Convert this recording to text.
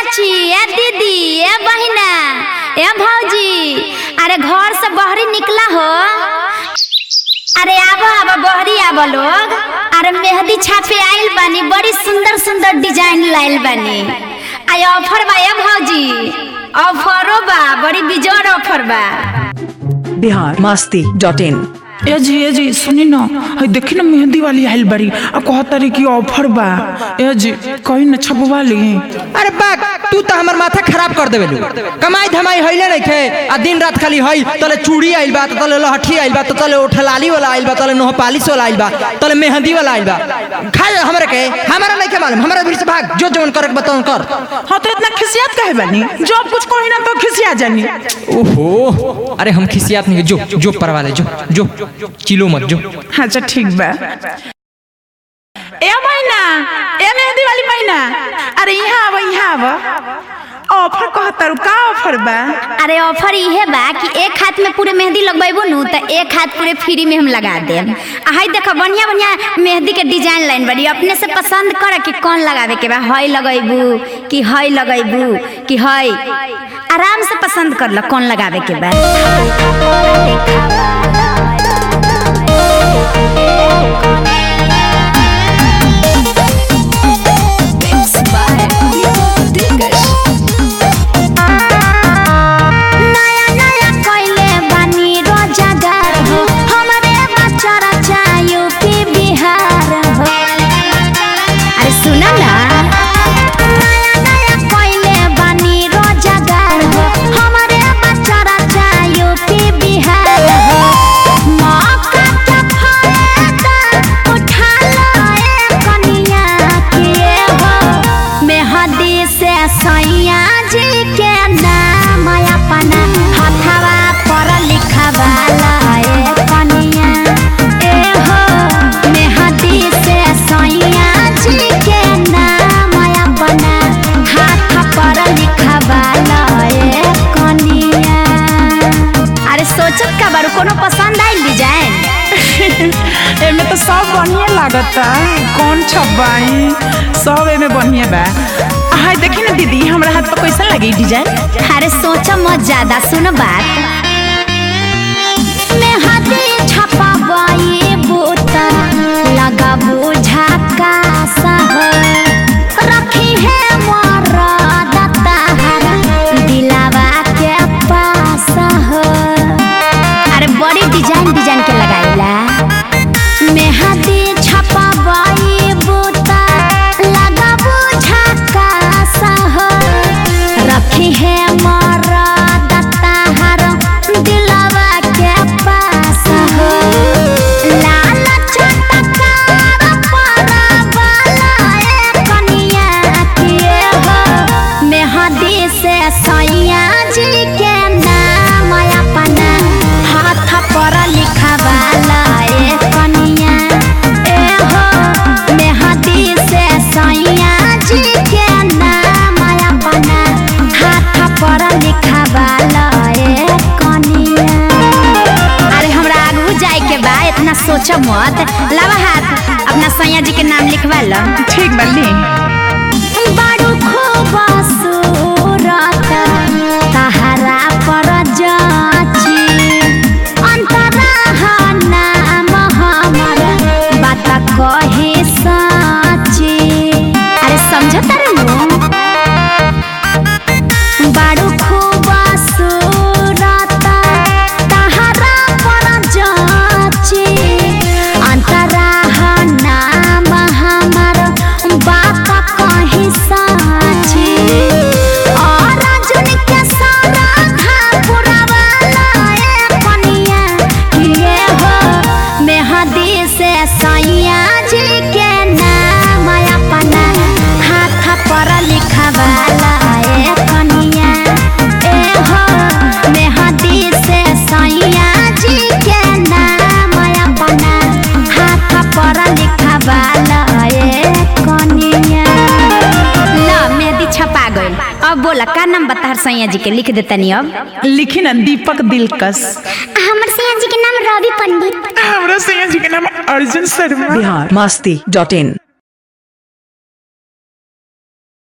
चाची ए दीदी ए बहिना ए भौजी अरे घर से बहरी निकला हो अरे आबो आबो बहरी आबो लोग अरे मेहंदी छापे आइल बानी बड़ी सुंदर सुंदर डिजाइन लाइल बानी आय ऑफर बा ए भौजी ऑफरो बा बड़ी बिजोड़ ऑफर बा बिहार मस्ती डॉट इन ए जी ए जी सुनी न हई देखी न मेहंदी वाली आइल बड़ी आ कहतारी कि ऑफर बा ए जी कहीं न छपवा ली अरे बाग तू तो हमर माथा खराब कर देबे कमाई धमाई हइले नहीं थे आ दिन रात खाली हई तले चूड़ी आइल बा तले लहठी आइल बा तले ओठलाली वाला आइल बा तले नोहपालिश वाला आइल बा तले मेहंदी वाला आइल बा खा हमरे के हमरा नहीं के मालूम हमरा भीड़ से भाग जो जवन करे के बताओ कर हाँ तो इतना खिसियात काहे बानी जब कुछ कही ना तो खिसिया जानी ओहो अरे हम खिसियात नहीं जो जो परवा ले जो जो चिलो मत जो अच्छा ठीक बा ए महीना ए मेहंदी वाली महीना अरे यहाँ आवा यहाँ आवा ऑफर कहतारू का ऑफर बा अरे ऑफर इहे बा कि एक हाथ में पूरे मेहंदी लगबेबू नु त एक हाथ पूरे फ्री में हम लगा देम आ हई देखो बढ़िया बढ़िया मेहंदी के डिजाइन लाइन बड़ी अपने से पसंद कर कि कौन लगावे के बा हई लगैबू कि हई लगैबू कि हई आराम से पसंद कर लो कौन लगावे के बा नया नया कइले बानी रोजगार हो हमरे बच्चा चाहिए यूपी बिहार हो अरे सुना ना नया नया कइले बानी रोजगार हो हमरे बच्चा चाहिए यूपी बिहार हो मौका के फायदा उठा लो ए कनिया के हो मेहदी से सैया जी के नाम अपना हथवा पर लिखवाला ए कनिया ए हो मेहदी से सैया जी के नाम अपना हाथ पर लिखवाला ए कनिया अरे सोचत का बारू कोनो पसंद आइल डिजाइन एमे तो सब बढ़िया लागता कौन छपाई सब एमे बढ़िया बा हाय देखी ना दीदी हमरा हाथ पर कैसा लगी डिजाइन अरे सोचो मत ज्यादा सुनो बात मेहदी छपाबाई बूता लगाबू झकासा हो रखी है मोरा दताहर दिलावा के पास हो अरे बड़ी डिजाइन डिजाइन के लगाइला मेहदी छपाबाई बूता लगाबू झकासा हो रखी है मोरा दताहर दिलवा के पास हो लाल चटकार परा वाला ए कनिया के हो मेहदी से सैया जी के नाम अपना हाथ पर लिखवाला ए कनिया ए हो मेहदी से सैया जी के नाम अपना हाथ पर लिखवाला ए कनिया अरे हमरा आगू जाए के बा इतना सोचो मत लवा हाथ अपना सैया जी के नाम लिखवा लो ठीक बल्ली बड़ू खूब सूरत तहरा पर जाची अंतरा नाम हमर बात कहे साची अरे समझ तरनु बड़ू खूब सूरत तहरा पर जाची अंतरा नाम हमर बात कही साची और अर्जुन के सारा था पुरवाला ए कनिया किए हो मेहदी से सैया जी के नाम अपना हाथ पर लिखवाला ए कनिया ए हो मेहदी से सैया जी के नाम अपना हाथ पर लिखवाला ए कनिया ला मेहंदी छपा गइल अब बोला का नाम बता सैया जी के लिख देतनी अब लिखी ना दीपक दिलकश हमर सैया जी के नाम रवि पंडित हमरा सैया जी के नाम अर्जुन शर्मा बिहार मस्ती डॉट इन